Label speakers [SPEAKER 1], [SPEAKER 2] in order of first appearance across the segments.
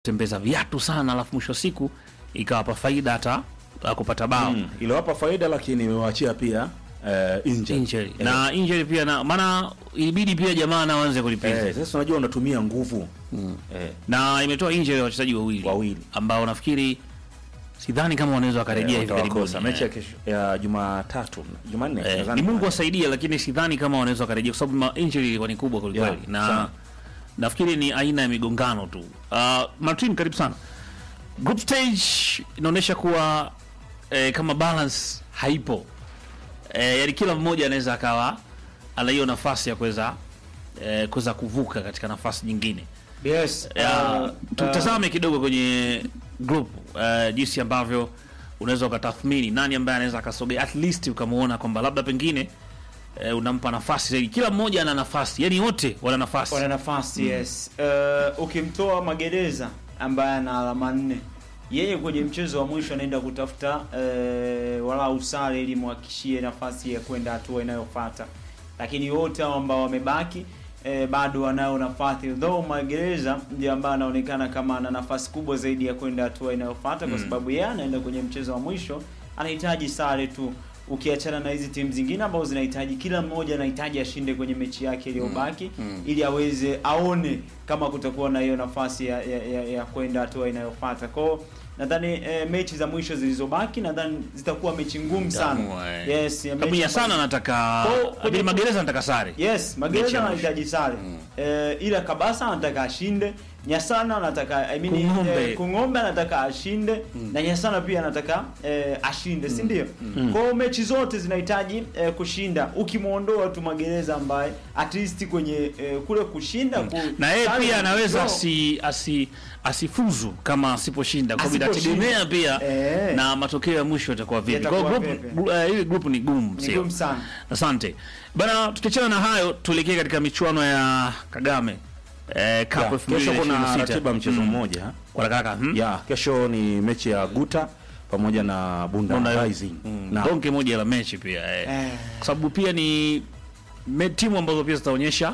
[SPEAKER 1] tembeza viatu sana, alafu mwisho wa siku ikawapa faida hata ya kupata bao
[SPEAKER 2] Mm, iliwapa faida lakini imewaachia pia eh, injury.
[SPEAKER 1] injury
[SPEAKER 2] Eh,
[SPEAKER 1] na injury pia na maana ilibidi pia jamaa na waanze kulipiza
[SPEAKER 2] eh, sasa unajua unatumia nguvu eh,
[SPEAKER 1] na imetoa injury ya wachezaji wawili
[SPEAKER 2] Wawili.
[SPEAKER 1] ambao nafikiri sidhani kama wanaweza wakarejea hivi karibuni.
[SPEAKER 2] watawakosa mechi ya kesho ya Jumatatu Jumanne
[SPEAKER 1] Eh,
[SPEAKER 2] nadhani.
[SPEAKER 1] ni Mungu asaidie, lakini sidhani kama wanaweza wakarejea kwa sababu ma- injury ilikuwa ni kubwa kweli
[SPEAKER 2] Yeah,
[SPEAKER 1] kweli, na
[SPEAKER 2] sana.
[SPEAKER 1] nafikiri ni aina ya migongano tu. Uh, Martin, karibu sana. Group stage inaonyesha kuwa eh, kama balance haipo eh, yani kila mmoja anaweza akawa ana hiyo nafasi ya kuweza eh, kuweza kuvuka katika nafasi nyingine.
[SPEAKER 3] Yes.
[SPEAKER 1] Ya,
[SPEAKER 3] uh,
[SPEAKER 1] tutazame kidogo kwenye group uh, jinsi ambavyo unaweza ukatathmini nani ambaye anaweza akasogea at least ukamuona kwamba labda pengine uh, unampa nafasi zaidi. Kila mmoja ana nafasi, yani wote wana nafasi.
[SPEAKER 3] wana nafasi yes. Uh, ukimtoa Magereza ambaye ana alama nne, yeye kwenye mchezo wa mwisho anaenda kutafuta uh, walau sare ili muhakikishie nafasi ya kwenda hatua inayofuata, lakini wote hao ambao wamebaki eh, bado wanayo nafasi though Magereza ndiye ambaye anaonekana kama ana nafasi kubwa zaidi ya kwenda hatua inayofuata kwa sababu yeye anaenda kwenye mchezo wa mwisho, anahitaji sare tu ukiachana na hizi timu zingine ambazo zinahitaji kila mmoja anahitaji ashinde kwenye mechi yake iliyobaki ili aweze aone kama kutakuwa na hiyo nafasi ya, ya, ya, ya kwenda hatua inayofuata kwao nadhani eh, mechi za mwisho zilizobaki nadhani zitakuwa mechi ngumu sana
[SPEAKER 1] Ngumu, eh.
[SPEAKER 3] yes ya
[SPEAKER 1] Sababu
[SPEAKER 3] mechi
[SPEAKER 1] ya sana
[SPEAKER 3] ambazo-
[SPEAKER 1] anataka
[SPEAKER 3] Kwa- kwenye-
[SPEAKER 1] Abili Magereza anataka sare.
[SPEAKER 3] Yes,
[SPEAKER 1] Mechi ya
[SPEAKER 3] Magereza
[SPEAKER 1] mwisho.
[SPEAKER 3] anahitaji sare. Eh, ila Kabasa anataka ashinde, Nyasana anataka I mean,
[SPEAKER 1] Kung'ombe.
[SPEAKER 3] eh, Kung'ombe anataka ashinde na Nyasana pia anataka eh, ashinde, si ndio? Kwa hiyo mechi zote zinahitaji eh, kushinda. Ukimwondoa tu Magereza ambaye at least kwenye eh, kule kushinda ku,
[SPEAKER 1] Na yeye
[SPEAKER 3] sare
[SPEAKER 1] pia
[SPEAKER 3] na
[SPEAKER 1] anaweza
[SPEAKER 3] draw.
[SPEAKER 1] asi, asi, asifuzu kama asiposhinda, kwa sababu
[SPEAKER 3] Asiposhinda.
[SPEAKER 1] itategemea pia
[SPEAKER 3] Eh.
[SPEAKER 1] na matokeo ya mwisho yatakuwa vipi. Kwa hiyo
[SPEAKER 3] Yatakuwa
[SPEAKER 1] group
[SPEAKER 3] vipi.
[SPEAKER 1] gru- eh, hili group ni gumu,
[SPEAKER 3] ni
[SPEAKER 1] sio?
[SPEAKER 3] ngumu sana.
[SPEAKER 1] Asante bana, tukiachana na hayo tuelekee katika michuano ya Kagame eh, Cup
[SPEAKER 2] Ya, kesho kuna
[SPEAKER 1] 2026.
[SPEAKER 2] ratiba mchezo
[SPEAKER 1] Mm.
[SPEAKER 2] mmoja
[SPEAKER 1] kwa kaka hmm?
[SPEAKER 2] ya kesho ni mechi ya Guta pamoja na Bunda,
[SPEAKER 1] Bunda
[SPEAKER 2] Rising
[SPEAKER 1] mm.
[SPEAKER 2] na
[SPEAKER 1] donge moja la mechi pia eh.
[SPEAKER 3] Eh.
[SPEAKER 1] kwa sababu pia ni me, timu ambazo pia zitaonyesha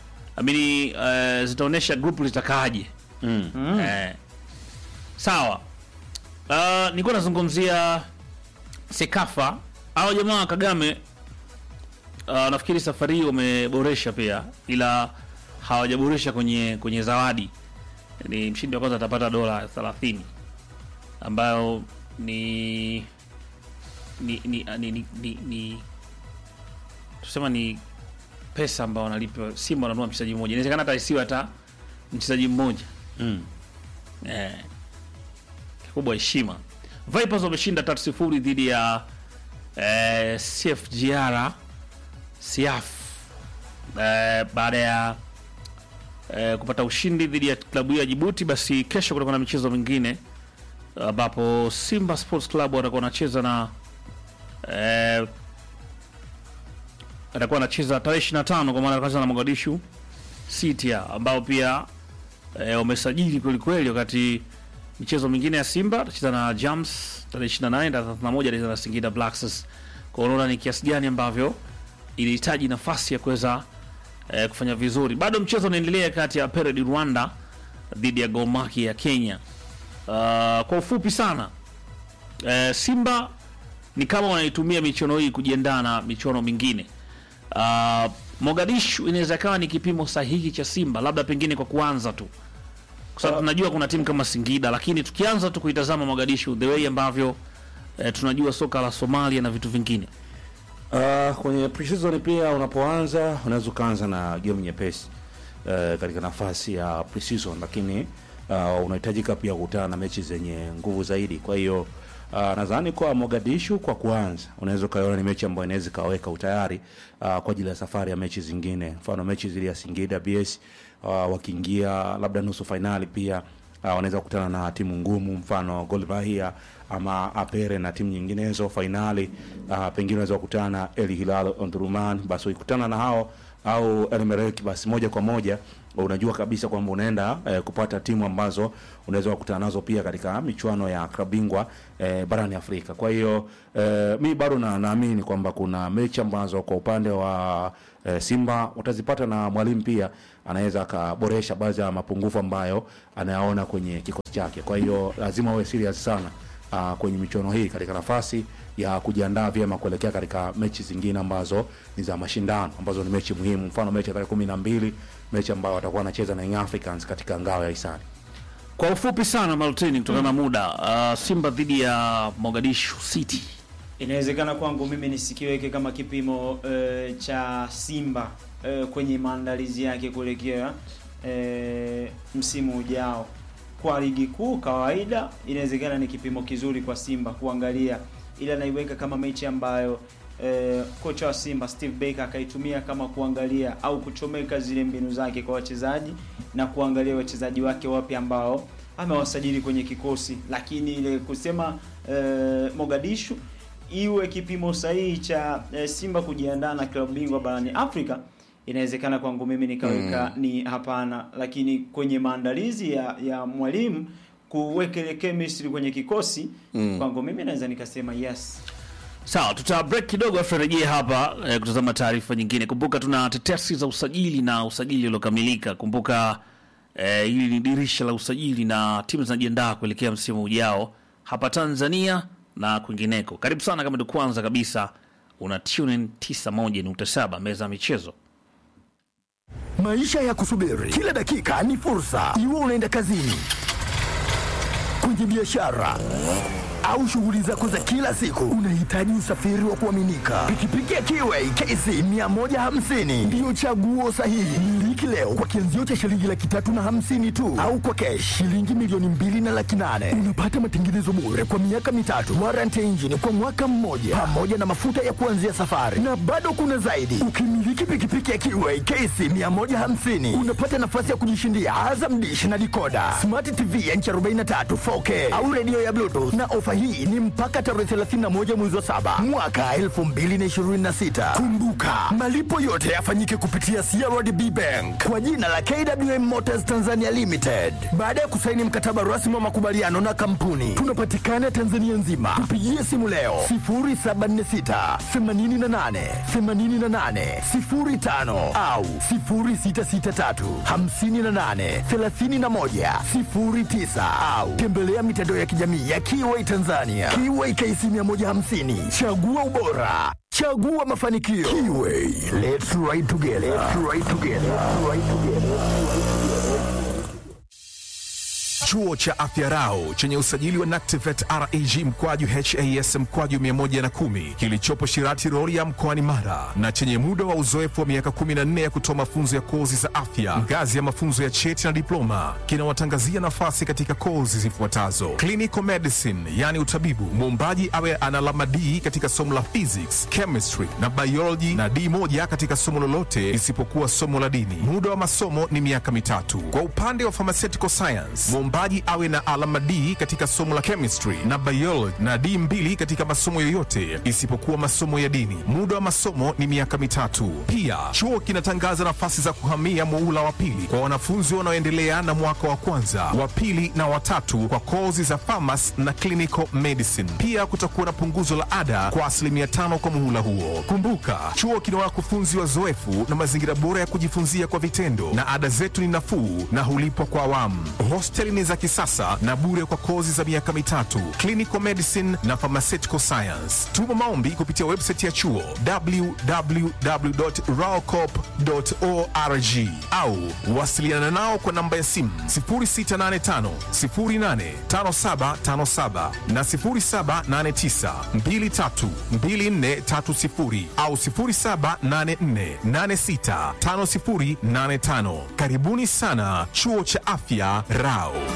[SPEAKER 1] amini eh, zitaonyesha group litakaaje
[SPEAKER 2] mm.
[SPEAKER 3] Mm.
[SPEAKER 1] eh. sawa uh, nilikuwa nazungumzia Sekafa au jamaa wa Kagame uh, nafikiri safari hii wameboresha pia, ila hawajaboresha kwenye kwenye zawadi. Ni mshindi wa kwanza atapata dola 30 ambayo ni ni ni, ni, ni, ni, ni tusema ni pesa ambayo wanalipa Simba wananunua mchezaji mmoja. Inawezekana hata isiwe hata mchezaji mmoja
[SPEAKER 2] Mm.
[SPEAKER 1] eh, kikubwa heshima. Vipers wameshinda tatu sifuri dhidi ya eh, CFGR Siaf eh, baada ya eh, kupata ushindi dhidi ya klabu hiyo ya Jibuti. Basi kesho kutakuwa na michezo mingine ambapo Simba Sports Club watakuwa wanacheza na eh, atakuwa anacheza tarehe 25 kwa maana atakuwa na Mogadishu City ambao pia eh, wamesajili kweli kweli, wakati michezo mingine ya Simba atacheza na Jams tarehe 28 na 31 atacheza na Singida Black Stars. Kwa unaona ni kiasi gani ambavyo ilihitaji nafasi ya kuweza eh, kufanya vizuri. Bado mchezo unaendelea kati ya Peredi Rwanda dhidi ya Gor Mahia ya Kenya. Uh, kwa ufupi sana eh, Simba ni kama wanaitumia michuano hii kujiandaa na michuano mingine. Uh, Mogadishu inaweza kawa ni kipimo sahihi cha Simba, labda pengine kwa kuanza tu, kwa sababu tunajua kuna timu kama Singida, lakini tukianza tu kuitazama Mogadishu the way ambavyo eh, tunajua soka la Somalia na vitu vingine
[SPEAKER 2] Uh, kwenye preseason pia unapoanza unaweza ukaanza na game nyepesi uh, katika nafasi ya preseason, lakini uh, unahitajika pia kukutana na mechi zenye nguvu zaidi. Kwa hiyo uh, nadhani kwa Mogadishu kwa kuanza unaweza ukaiona ni mechi ambayo inaweza ikaweka utayari uh, kwa ajili ya safari ya mechi zingine, mfano mechi zile ya Singida BS uh, wakiingia labda nusu fainali pia uh, wanaweza kukutana na timu ngumu mfano Gor Mahia ama Apere na timu nyinginezo fainali. Uh, pengine unaweza kukutana na El Hilal Omdurman, basi ukikutana na hao au Elmerek, basi moja kwa moja unajua kabisa kwamba unaenda eh, kupata timu ambazo unaweza kukutana nazo pia katika michuano ya klabu bingwa eh, barani Afrika. Kwa hiyo eh, mi bado na naamini kwamba kuna mechi ambazo kwa upande wa eh, Simba watazipata na mwalimu pia anaweza akaboresha baadhi ya mapungufu ambayo anayaona kwenye kikosi chake. Kwa hiyo lazima awe serious sana uh, kwenye michuano hii katika nafasi ya kujiandaa vyema kuelekea katika mechi zingine ambazo ni za mashindano ambazo ni mechi muhimu, mfano mechi ya tarehe kumi na mbili mechi ambayo watakuwa wanacheza na Young Africans katika ngao ya hisani.
[SPEAKER 1] Kwa ufupi sana Maltini, kutokana na muda, uh, Simba dhidi ya Mogadishu City.
[SPEAKER 3] Inawezekana kwangu mimi nisikiweke kama kipimo eh, cha Simba eh, kwenye maandalizi yake kuelekea eh, msimu ujao. Kwa ligi kuu kawaida, inawezekana ni kipimo kizuri kwa Simba kuangalia, ila naiweka kama mechi ambayo eh, kocha wa Simba Steve Baker akaitumia kama kuangalia au kuchomeka zile mbinu zake kwa wachezaji na kuangalia wachezaji wake wapya ambao amewasajili kwenye kikosi, lakini ile kusema eh, Mogadishu iwe kipimo sahihi cha eh, Simba kujiandaa na klabu bingwa barani Afrika, inawezekana kwangu mimi nikaweka ni hapana, lakini kwenye maandalizi ya, ya mwalimu kuweka ile chemistry kwenye kikosi kwangu mimi naweza nikasema yes.
[SPEAKER 1] Sawa, tuta break kidogo afu rejea hapa eh, kutazama taarifa nyingine. Kumbuka tuna tetesi za usajili na usajili uliokamilika. Kumbuka eh, hili ni dirisha la usajili na timu zinajiandaa kuelekea msimu ujao hapa Tanzania na kwingineko. Karibu sana, kama ndio kwanza kabisa una tune in 91.7 meza ya michezo.
[SPEAKER 4] Maisha ya kusubiri kila dakika ni fursa, iwe unaenda kazini, kwenye biashara au shughuli zako za kila siku, unahitaji usafiri wa kuaminika. Pikipiki ya Kiway KC 150 ndiyo chaguo sahihi. Miliki leo kwa kianzio cha shilingi laki tatu na hamsini tu, au kwa kesh shilingi milioni mbili na laki nane. Unapata matengenezo bure kwa miaka mitatu, warranty ya injini kwa mwaka mmoja, pamoja na mafuta ya kuanzia safari, na bado kuna zaidi. Ukimiliki pikipiki ya Kiway KC 150 unapata nafasi ya kujishindia Azam Dish na dikoda, smart TV ya inchi 43 4K au redio ya Bluetooth na ofa hii ni mpaka tarehe 31 mwezi wa saba mwaka 2026. Kumbuka, malipo yote yafanyike kupitia CRDB Bank kwa jina la KWM Motors Tanzania Limited. Baada ya kusaini mkataba rasmi wa makubaliano na kampuni, tunapatikana Tanzania nzima. Tupigie simu leo 0746 88 88 05 au 0663 58 31 09 au tembelea mitandao ya kijamii ya Kiway Tanzania. Kiway KC 150. Chagua ubora. Chagua mafanikio. Kiway. Let's ride together. Let's ride together. Let's ride together.
[SPEAKER 5] Chuo cha Afya Rau chenye usajili wa NACTIVET RAG mkwaju HAS mkwaju 110 kilichopo Shirati Rorya mkoani Mara na chenye muda wa uzoefu wa miaka 14 ya kutoa mafunzo ya kozi za afya ngazi ya mafunzo ya cheti na diploma kinawatangazia nafasi katika kozi zifuatazo: clinical medicine, yani utabibu, muombaji awe ana alama D katika somo la physics, chemistry na biology na D moja katika somo lolote isipokuwa somo la dini. Muda wa masomo ni miaka mitatu. Kwa upande wa pharmaceutical science, mwombaji awe na alama D katika somo la chemistry na biology na D mbili katika masomo yoyote isipokuwa masomo ya dini. Muda wa masomo ni miaka mitatu. Pia chuo kinatangaza nafasi za kuhamia muula wa pili kwa wanafunzi wanaoendelea na mwaka wa kwanza, wa pili na watatu kwa kozi za pharmacy na clinical medicine. Pia kutakuwa na punguzo la ada kwa asilimia tano kwa muhula huo. Kumbuka, chuo kina wakufunzi wazoefu na mazingira bora ya kujifunzia kwa vitendo, na ada zetu ni nafuu na hulipwa kwa awamu. Hosteli ni za kisasa na bure kwa kozi za miaka mitatu, clinical medicine na pharmaceutical science. Tuma maombi kupitia website ya chuo www.raocop.org au wasiliana nao kwa namba ya simu 0685 085757 na 0789 232430 au 0784865085. Karibuni sana chuo cha afya Rao.